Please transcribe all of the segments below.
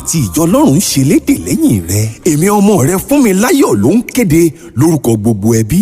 àti ìjọ ọlọ́run ṣe léde lẹ́yìn rẹ èmi ọmọ rẹ fún mi láyọ̀ ló ń kéde lórúkọ gbogbo ẹbí.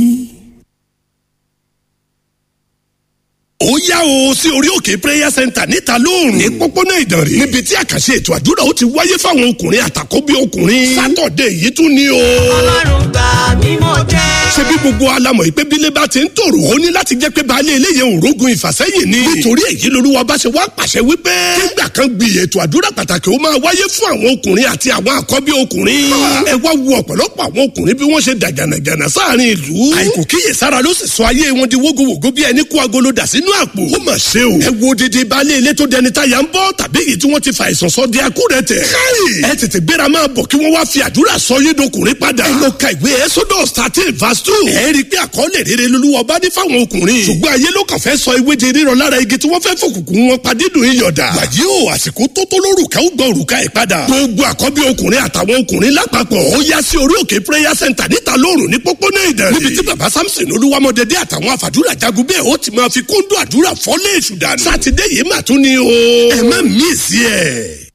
ó yá o sí orí òkè prayer center níta lóòrùn ní pópónà ìdànrè níbi tí àkànṣe ètò àdúrà ó ti wáyé fáwọn ọkùnrin àtàkóbí ọkùnrin sátọ̀dẹ̀ yìí tún ní o. ọlọ́run gbà mí mo jẹ́. ṣé bí gbogbo alamọ̀ ìpè bílé bá ti ń tòrò ó ní láti jẹ́ pé baálé eléyè òrógun ìfàsẹ́yìn ni. nítorí èyí lolúwa bá ṣe wá pàṣẹ wípé. nígbà kan gbi ètò àdúrà pàtàkì ó máa wáyé fún àwọn ọkùnrin àti àwọn àkọ́bí ọkùnrin. ẹ wá wo ọ̀pọ̀lọpọ̀ àwọn ọkùnrin bí wọ́n ṣe dàgànàgànà sáàrin ìlú. àìkò kíyèsára ló sì sọ ayé wọn di wógowògo bí ẹni kó agolo dà sínú àpò. ó mà ṣe o. ẹ wo didi baálé ilé tó dẹni táyà ń bọ́ tàbí èyí tí wọ́n ti fa àìsàn sọ di akúrẹ̀tẹ̀. káyì ẹ tètè gbéra máa bọ̀ kí wọ́n wá fi àdúrà sọ yé dọkùnrin padà. ẹ lọ ka ìwé exodus thirteen verse two. ẹ rí i pé àkọọ́lẹ̀ rere lolúwa bá ní fáwọn ọkùnrin. ṣùgbọ́n ayé ló kàn fẹ́ sọ ewé di rírọ lára igi tí wọ́n fẹ́ fòkùnkùn wọn padídùn iyọ̀dà. wàyí o àsìkò tó tó lórúkà ó gbọ́ òrùka ẹ̀ padà. gbogbo àkọ́bí ọkùnrin àtàwọn ọkùnrin lápapọ̀ ó yá sí orí òkè prayer center níta lóòrùn ní pópónà ìdẹ̀rẹ̀. níbi tí bàbá samson olúwamọdẹdẹ àtàwọn àfàdúrà jagun bẹ́ẹ̀ ó ti máa fi kóńdó àdúrà fọ́lé èṣù dànù. sátidé yìí mà tún ni o. ẹ má mí sí ẹ.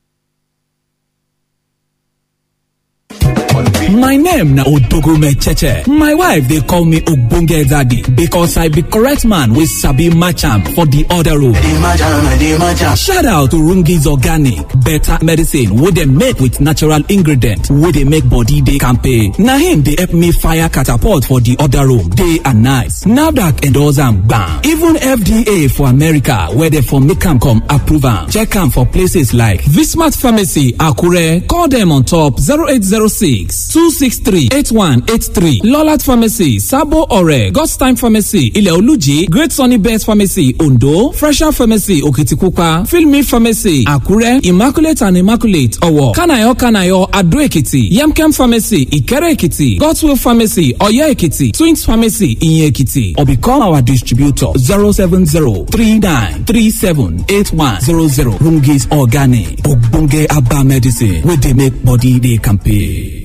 My name na Odogume Cheche. My wife dey call me Ogbonge Daddy because I be correct man wey sabi match am for the other road. Shout out to Rungi's Organic, better medicine wey dem make with natural ingredients wey dey make body dey kampe. Na him dey help me fire catapult for the other room day and night. NAFDAC endorse am gbam. Even FDA for America wey dey for make am come approve am. Check am for places like Vismart Pharmacy, Akure. Call dem on top 0806 263 8183. Lolat Pharmacy, Sabo Ore. God's Time Pharmacy, Ile Oluji. Great Sunny Best Pharmacy, Ondo. Fresher Pharmacy, Okitikupa. Filmi Pharmacy, Akure. Immaculate and Immaculate, Owo. Kanayo Kanayo, Ado Ekiti. Yemkem Pharmacy, Ikere Ekiti. God's Will Pharmacy, Oyo Ekiti. Twins Pharmacy, Inye Ekiti. Or become our distributor 070 39 37 8100. Rungis Organic. Ogbonge Abba Medicine. Where they make body they campaign.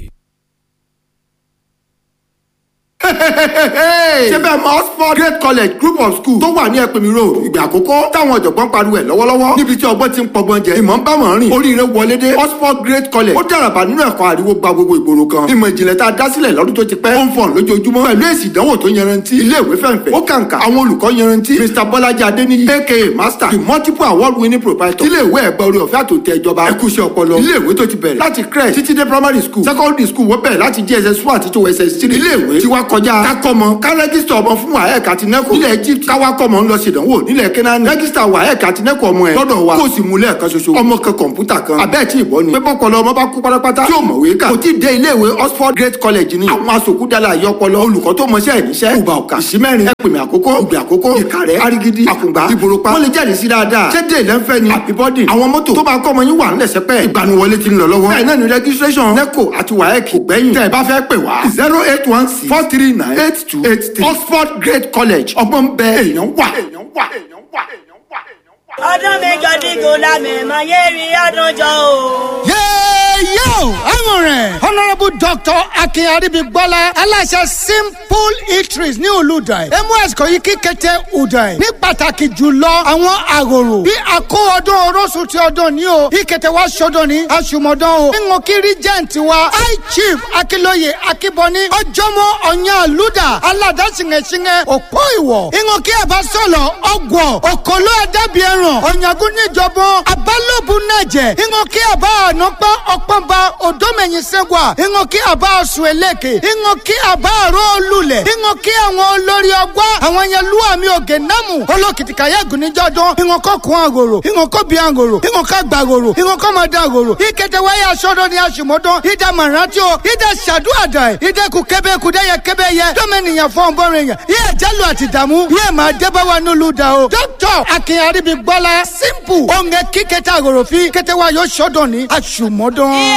ṣé bẹ́ẹ̀ mọ oxford great college group of schools tó wà ní ẹ̀pẹ̀mí road ìgbà àkọ́kọ́ táwọn ọ̀jọ̀gbọ́n pariwo ẹ̀ lọ́wọ́lọ́wọ́ níbi tí ọgbọ́n ti ń pọgbọ́n jẹ ìmọ̀ ń bá wọn rìn oríire wọlé dé oxford great college ó dàràbà nínú ẹ̀kọ́ àríwó gba gbogbo ìgboro kan ìmọ̀ ìjìnlẹ̀ tá a dá sílẹ̀ lọ́dún tó ti pẹ́ ó ń fọ̀n lójoojúmọ́ pẹ̀lú èsì ìdánwò tó yanrantí ilé ìwé fẹ̀ǹfẹ̀ ó kàǹkà àwọn olùkọ́ yanrantí mr bọ́lájí adéníyí aka master the multiple award winning proprietor ilé ìwé ẹ̀gbẹ́ orí ọ̀fẹ́ àtòtẹ́ ìjọba ẹ̀kúṣẹ́ ọpọlọ ilé ìwé tó ti bẹ̀rẹ̀ láti crèche títí dé primary school secondary school wọ́n bẹ̀rẹ̀ láti jss one àti tó ss three ilé ìwé tí wàá kọjá kákọ́mọ ká rẹ́gísítà ọmọ fún waec àti neco nílẹ̀ egypt káwá kọ́mọ ń lọ ṣèdánwò nílẹ̀ kenani rẹ́gísítà waec àti neco ọmọ ẹ̀ lọ́dọ̀ wa kó o sì mú lẹ́ẹ̀kan ṣoṣo ọmọ kan kọ̀ǹpútà kan abẹ́ẹ̀ tí ìbọn ni pé bọ́pọlọ ọmọ bá kú pátápátá tí ò mọ̀wé kà kò tí ì dé ilé ìwé oxford great college ni àwọn asòkúdàlà àyọpọlọ olùkọ́ tó mọṣẹ́ ìníṣẹ́ ìgbà ọ̀kà ìsímẹ́rin ẹ̀pìnmẹ̀ àkókò ìgbà àkókò ìkàrẹ́ arigidi àkùngbà ìbòròpá wọ́n lè jẹ́rìí sí dáadáa ṣé dé lẹ́ńfẹ́ ni àbíbọ́dì àwọn mọ́tò tó máa kọ́ ọmọ yín wà ńlẹ̀ sẹ́pẹ́ ìgbaniwọlé ti ń lọ lọ́wọ́ bẹ́ẹ̀ náà ni registration neco àti waec kò gbẹ́yìn tẹ́ ẹ bá fẹ́ pè wá zero eight one six four three nine eight two eight three oxford great college ọgbọ́n bẹ èèyàn wà. èèyàn wà èèyàn wà èèyàn wà èèyàn wà. ọdún méjọ dígò lámẹ̀mọ́ yé rí ọdún jọ o. yéèyó àwọn rẹ̀ honourable doctor akin aribigbola aláṣẹ simple eateries ní olùdàì ms kòyí kíkété udàì ní pàtàkì jùlọ àwọn àròrò bí àkó ọdún orósù ti ọdún ní o ìkẹtẹ wa sọdún ní àṣùmọdán o níwọ̀n kí regent wa high chief akilóye akíbọní ọjọ́mọ ọ̀yàn àlùdà aládàsíngẹ̀síngẹ̀ òpó ìwọ̀ ìwọ̀n kí ẹ bá sọ̀lọ̀ ọgbọ̀ òkòló ẹ̀dẹ́bí ẹ̀ràn ọ̀yàngún níjọba abálòbù nàjẹ̀ ìwọ̀n kí ẹ bá ànápá ọ̀pọ̀nba òdòmẹ̀yìn sẹ́wà ìwọ̀n kí ẹ bá ọ̀sùn ẹlẹ́kẹ̀ ìwọ̀n kí ẹ bá àrò olùlẹ̀ ìwọ̀n kí àwọn olórí ọgbà àwọn yẹn lú àmì ògè námù olókìtìkàyà gùnìjọ́dún ìwọ̀n kọ́ kún àgòrò ìwọ̀n kọ́ bí àgòrò ìwọ̀n kọ́ gbà àgòrò ìwọ̀n kọ́ máa dá àgòrò ìkẹtẹ wáyé aṣọ́dọ̀ ní aṣùmọ́dún ìdá màrántí o ìdá ṣàdúràdà ẹ̀ ìdá kù kébé kù dẹ́yẹ kébé yẹ dọ́mẹ́nìyàn fún ọ̀bọ̀rin yẹn yẹ jálù àti dààmú yẹ máa débáwa nílùú dà o. dókítà akin aribi gbọ́lá simple òǹgẹ̀ kíkẹ́tà àgòrò fi kẹ́tẹ́wá yóò ṣọ́dọ̀ ní aṣùmọ́dún.